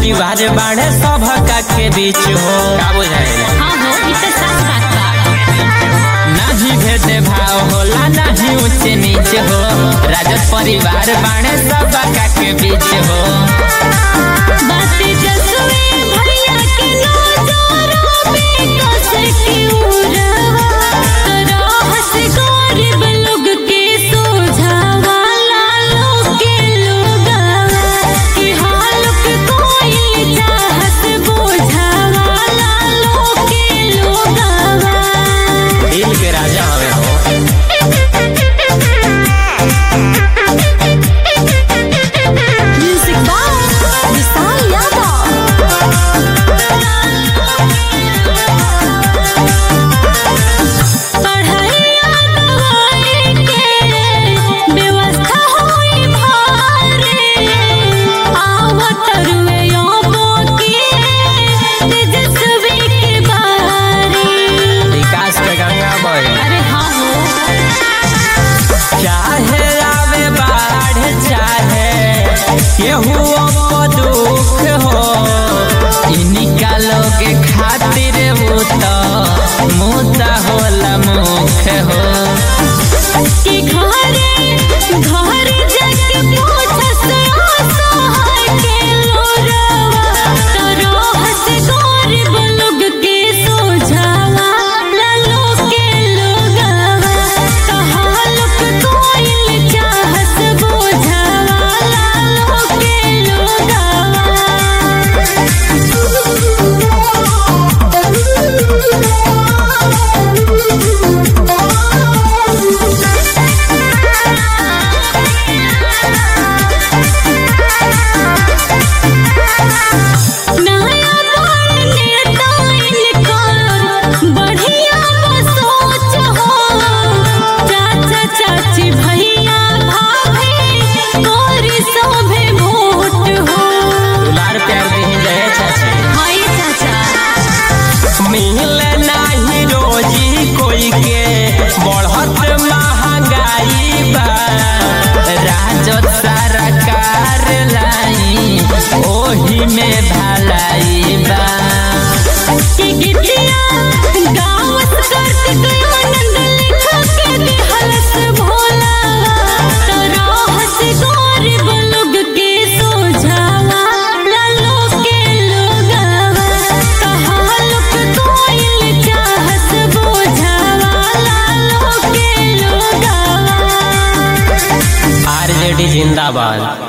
परिवार बाढ़े सभका के बीच हो का बुझाइला हाँ हो ई तो सच बात बा नाही भेद भाव होला नाही ऊंच नीच हो राजद परिवार बाढ़े सभका के बीच हो बात जसवे भैया के नजरों में कस के उड़वा रहस गरीब लोग के सोझावा लालो के लोगावा कि हालुक कोई चाहत बोझावा लालो के लोगावा दिल के राजा हवे हो Music box, Vishal Yadav. पढ़ाइया दवाई के व्यवस्था होई भारे आवत रुए योबो के तेजस्वी के बारे विकास के गंगा बहे अरे हाँ हो चाहे आवे बाढ़ चाहे केहू को दुख हो इनका लोग खातिर वो तो मुद्दा होला मुख हो कि घरे घर जाके पूछस असहाय के लोरवा तो रहस गरीब लोग के सोझावा लालो के लोगावा तो हालुक कोइल चाहस बोझावा लालो के नया बड़ नेता इनकर बढ़िया सोच हो चाचा चाची भैया भाभी तोरी सोभे वोट हो दुलार प्यार दही रहे चाची हाय चाचा मिले नाही रोजी कोई के बढ़त महंगाई बा राजद सरकार लाई ओही में भलाई बा कि गिटिया गाँव करत गयो आनंद लिखा के दिहलस भोलावा तो रहस गरीब लोग के सोझावा लालो के लोगावा तो हालुक कोइल चाहस बोझावा लालो के लोगावा आरजेडी जिंदाबाद